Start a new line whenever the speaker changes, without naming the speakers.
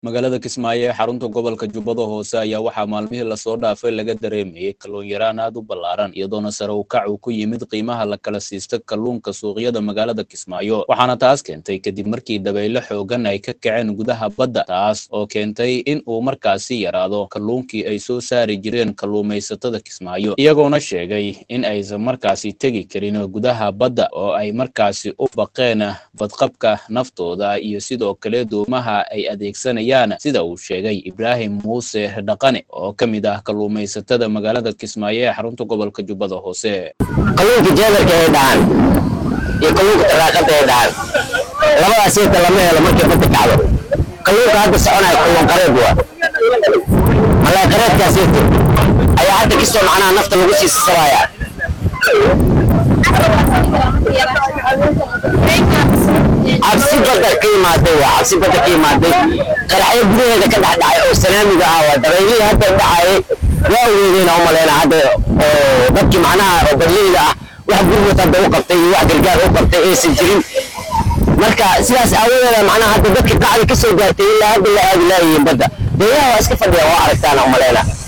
magaalada kismaayo ee xarunta gobolka jubbada hoose ayaa waxaa maalmihii lasoo dhaafay laga dareemayey kalluun yaraan aad u ballaaran iyadoona sare u kac uu ku yimid qiimaha la kala siisto kalluunka suuqyada magaalada kismaayo waxaana taas keentay kadib markii dabaylo xoogan ay ka kaceen gudaha badda taas oo keentay in uu markaasi yaraado kalluunkii ay soo saari jireen kalluumaysatada kismaayo iyagoona sheegay in aysan markaasi tegi karin gudaha badda oo ay markaasi u baqeen badqabka naftooda iyo sidoo kale doomaha ay adeegsanayaan sida uu sheegay ibraahim muuse dhaqane oo ka mid ah kalluumaysatada magaalada kismaayo ee xarunta gobolka jubbada hoose
kalluunka jeedarka ay dhahaan iyo kalluunka taraaqada ay dhahaan labadaas inta lama helo markay badda kacdo kalluunka hadda soconaya kalluun qareed waa malaa qareedkaas inta ayaa hadda kasoo macnaha nafta lagu sii sasabaaya cabsi badda ka imaaday waa cabsi badda ka imaaday qaraxyo gudaheeda ka dhex dhacay oo sanaamiga ah waa dabaylihii hadda dhacayay waa weydeyna u maleyna hadda oo dadkii macnaha oo baryeyda ah wax gurmud hadda u qabtay iyo wax gargaar u qabtay aysan jirin marka sidaas aawadeeda macnaha hadda dadka qacdi ka soo gaartay ilaa hadda la aadi laayihiin badda deegaha waa iska fadhiya waa aragtaana u maleyna